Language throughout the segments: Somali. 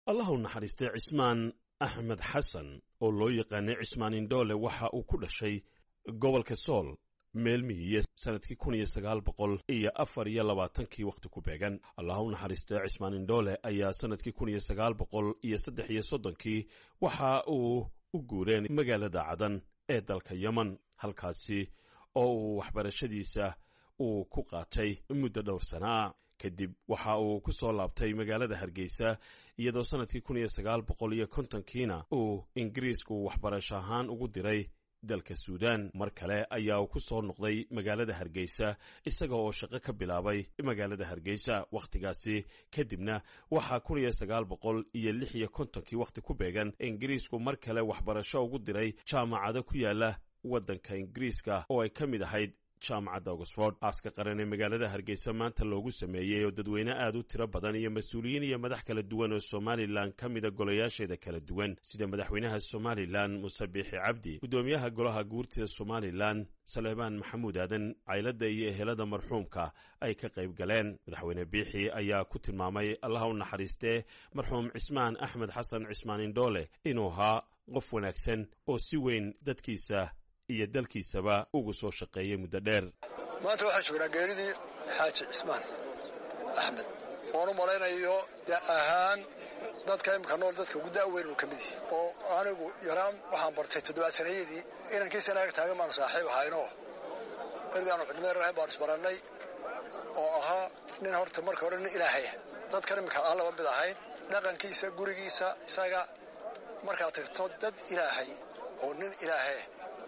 allah u naxariistay cismaan axmed xasan oo loo yaqaanay cismaan indhoole waxa uu ku dhashay gobolka sool meelmihiiyo sanadkii kun iyo sagaal boqol iyo afar iyo labaatankii wakhti ku beegan allah u naxariistay cismaan indhoole ayaa sanadkii kun iyo sagaal boqol iyo saddex iyo soddonkii waxa uu u guureen magaalada cadan ee dalka yemen halkaasi oo uu waxbarashadiisa uu ku qaatay muddo dhowr sanaa kadib waxa uu ku soo laabtay magaalada hargeysa iyadoo sanadkii kun iyo sagaal boqol iyo kontonkiina uu ingiriisku waxbarasho ahaan ugu diray dalka suudan mar kale ayaa uu ku soo noqday magaalada hargeysa isaga oo shaqo ka bilaabay magaalada hargeysa wakhtigaasi kadibna waxaa kun iyo sagaal boqol iyo lix iyo kontonkii wakhti ku beegan ingiriisku mar kale waxbarasho ugu diray jaamacado ku yaala waddanka ingiriiska oo ay ka mid ahayd jaamacadda oxford aaska qaran ee magaalada hargeysa maanta loogu sameeyey oo dadweyne aad u tiro badan iyo mas-uuliyiin iyo madax kala duwan oo somalilan ka mida golayaasheeda kala duwan sida madaxweynaha somalilan muse biixi cabdi guddoomiyaha golaha guurtida somalilan saleebaan maxamuud aadan caylada iyo ehelada marxuumka ay ka qayb galeen madaxweyne biixi ayaa ku tilmaamay allaha u naxariistee marxuum cismaan axmed xasan cismaan indhoole inuu ahaa qof wanaagsan oo si weyn dadkiisa iyo dalkiisaba ugu soo shaqeeyey muddo dheer maanta waxaa joognaa geeridii xaaji cismaan axmed oon u malaynayo da ahaan dadka imika nool dadka ugu da'weyn inuu ka mid yahay oo anigu yaraan waxaan bartay toddobaad sanayadii inankiisa naga taagan baanu saaxiib ahaynoo berigaanu cidmeer ahayn baanu isbarannay oo ahaa nin horta marka hore nin ilaahaya dadkan imika aan laba mid ahayn dhaqankiisa gurigiisa isaga markaad tagto dad ilaahay oo nin ilaahaya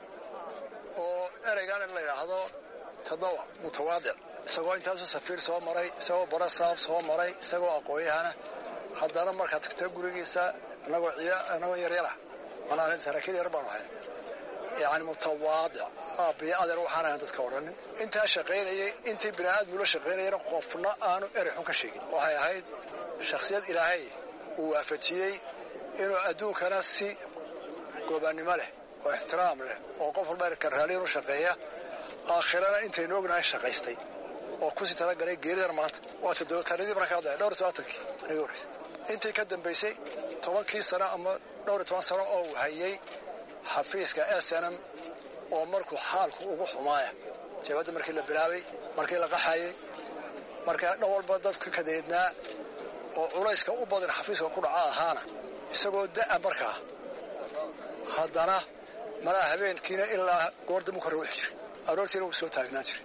oo ereygan in la yidhaahdo tadawac mutawaadic isagoo intaasu safiir soo maray isagoo barasaaf soo maray isagoo aqoonyahana haddana markaad tagto gurigiisa inagoo inagoo yaryara manaa saraakiil yar baanu ahay yacni mutawaadic aabbiyo adeer waxaan ahayn dadka odhanin intaa shaqaynayay intii bini aadmula shaqaynayana qofna aanu erey xun ka sheegin waxay ahayd shakhsiyad ilaahay uu waafajiyey inuu adduunkana si goobaannimo leh oo ixtiraam leh oo qof walba erka raaliyan u shaqeeya aakhirana intaynu ognahay shaqaystay oo kusii talagalay geeridan maanta waa toddobatanadii markaa ka hadlaya dhowr iyo tobantankii aniga horreysa intii ka dambaysay tobankii sano ama dhowr iyo toban sano oo uu hayay xafiiska snm oo markuu xaalku ugu xumaaya jabadda markii la bilaabay markii la qaxayey markaa dhan walba dadka kadeednaa oo culayska u badan xafiiska ku dhaca ahaana isagoo da'a markaa haddana malaha habeenkiina ilaa goor dambu ka rawixi jiray aroortiina wuu soo taagnaan jiray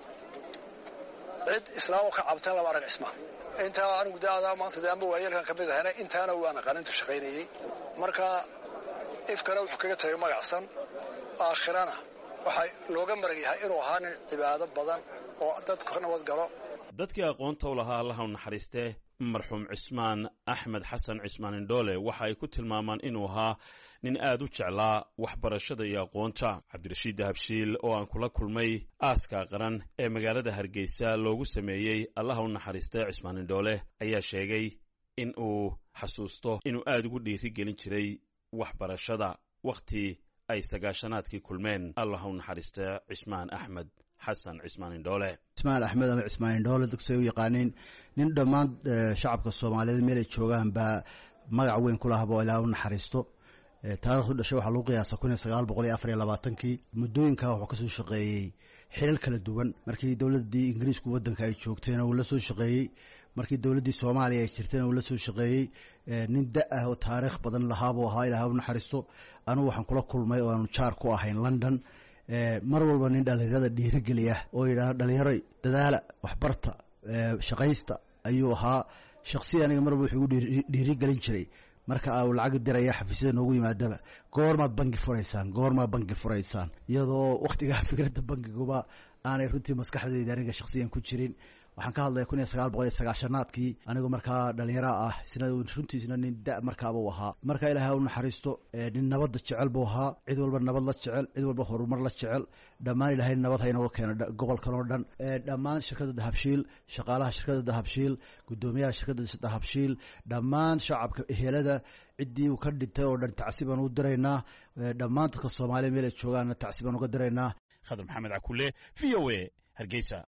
cid islaamo ka cabtan laba arag cismaan intaa anigu da'adaa maanta de amba waayeelkan ka mid ahayna intaana waan aqaanintu shaqaynayey marka ifkana wuxuu kaga tagay magacsan aakhirana waxaa looga marag yahay inuu ahaa nin cibaado badan oo dadku ka nabad galo dadkii aqoonta u lahaa allaha u naxariistee marxuum cismaan axmed xasan cismaan indhoole waxa ay ku tilmaamaan inuu ahaa nin aad u jeclaa waxbarashada iyo aqoonta cabdirashiid dahabshiil oo aan kula kulmay aaska qaran ee magaalada hargeysa loogu sameeyey allaha u naxariistay cismaan indhoole ayaa sheegay in uu xasuusto inuu aad ugu dhiiri gelin jiray waxbarashada wakhti ay sagaashanaadkii kulmeen allaha u naxariista cismaan axmed xasan cismaan indhoole cismaan axmed ama cismaan indhoole dadkusay u yaqaaniin nin dhammaan shacabka soomaaliyeed meelay joogaan baa magac weyn ku lahaba oo ilaaha u naxariisto taarikhdu dhashay waxaa lagu qiyaasa kun iyo sagaal boqol iyo afar iyo labaatankii muddooyinkaa wuxuu ka soo shaqeeyey xilal kala duwan markii dowladdii ingiriisku waddanka ay joogtayna uu la soo shaqeeyey markii dowladdii soomaaliya ay jirtayna uu la soo shaqeeyey nin da ah oo taariikh badan lahaabuu ahaa ilaah u naxariisto anugu waxaan kula kulmay oo aanu jaar ku ahayn london mar walba nin dhallinyarada dhiirigeliya oo yidhaahdo dhallinyaroy dadaala waxbarta shaqaysta ayuu ahaa shaksiya aniga marba wuxuu igu dhiirigelin jiray marka uu lacag diraya xafiisyada noogu yimaadaba goormaad bangi furaysaan goormaad bangi furaysaan iyadoo wakhtigaa fikradda bangiguba aanay runtii maskaxdayda aniga shaksiyan ku jirin waxaan ka hadlaya kun iyo sagaal boqol iyo sagaashanaadkii anigoo markaa dhalinyaro ah isna runtiisna nin da markaabuu ahaa marka ilaahay u naxariisto nin nabadda jecel buu ahaa cid walba nabad la jecel cid walba horumar la jecel dhammaan ilaahay nabad ha inooga keeno gobolkan oo dhan dhammaan shirkadda dahabshiil shaqaalaha shirkadda dahabshiil guddoomiyaha shirkadda dahabshiil dhammaan shacabka ehelada ciddii uu ka dhintay oo dhan tacsi baan u diraynaa dhammaan dadka soomaaliya meel ay joogaanna tacsi baan uga diraynaa khadar maxamed cakule v o a hargeysa